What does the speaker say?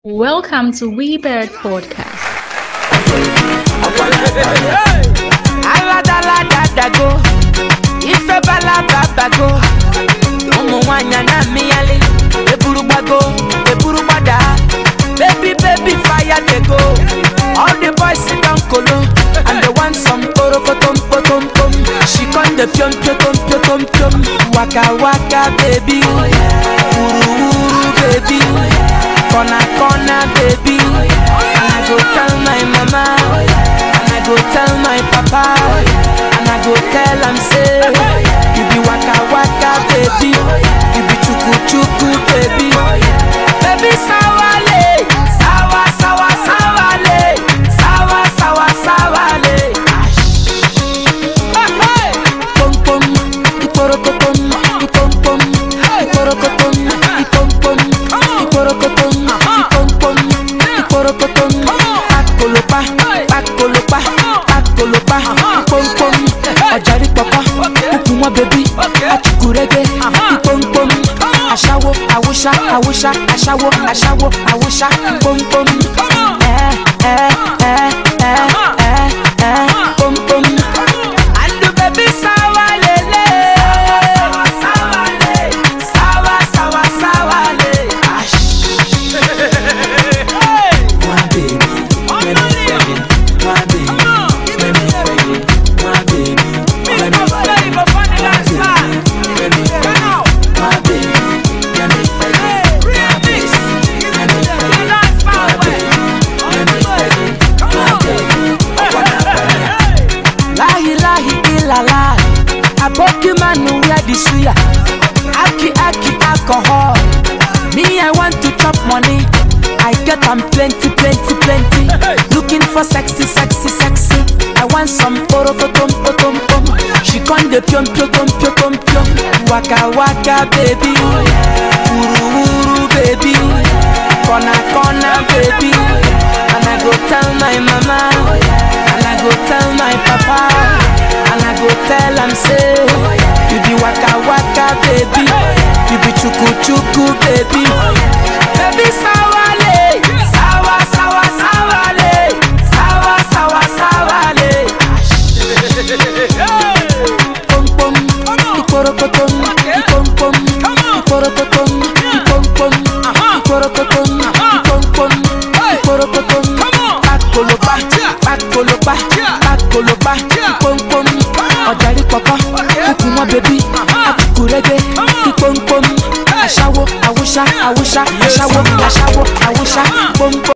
Welcome to WeBird Podcast. aladaladago ife balababago ụmụ nwanyị na mmịyali eburu gbago eburu gbada baby baby fire dey go all the boys sit down kolo and they want some kporokotom potom pom she come dey piom piotom piotom piom waka waka baby wuru wuru baby corner corner baby and i go tell my mama and i go tell my papa and i go tell am say you be waka waka baby you be chuku chuku baby baby sawale sawa sawa sawale sawa sawa sawale. Hey, hey. Pom pom, iporokotom, ipom pom, iporokotom, ipom pom, iporokotom, ipom pom, iporokotom. Pakolopa, pakolopa, pakolopa, ipom pom. Ọ̀jàrí pọ̀pọ̀, kúkú wọn bẹ̀bí, achukurege, ipom pom. Aṣáwo, àwòṣá, àwòṣá, aṣáwo, aṣáwo, àwòṣá, pom pom. Ẹ ẹ ẹ ẹ ẹ ẹ pom pom. And the baby sawa lele Sawa le Sawa sawa sawa le My baby Let me feel it My baby Let me feel it My baby Let me feel it My baby Let me feel it My baby Let me feel it My baby Let me feel it My baby Let me feel it My baby I wanna feel it lahi lahi ilala aboki manu wear the suya aki aki alcohol me i want to chop money i get am plenty plenty plenty looking for sexy sexy sexy i want some orokotom potom pom she come dey piom piotom piotom piom waka waka baby wuru wuru baby corner corner baby and i go tell my mama and i go tell my papa and i go tell am say you be waka waka baby you be chuku chuku baby baby sawale sawa sawa sawale sawa sawa sawale. pom pom iporokotom ipom pom iporokotom ipom pom iporokotom ipom pom iporokotom pakolopa pakolopa pakolopa ipom pom ọ̀jàrí pọ̀pọ̀ kúkú wọn bẹbí akukurege ipom pom aṣáwo awúṣá awúṣá aṣáwo aṣáwo awúṣá pom pom.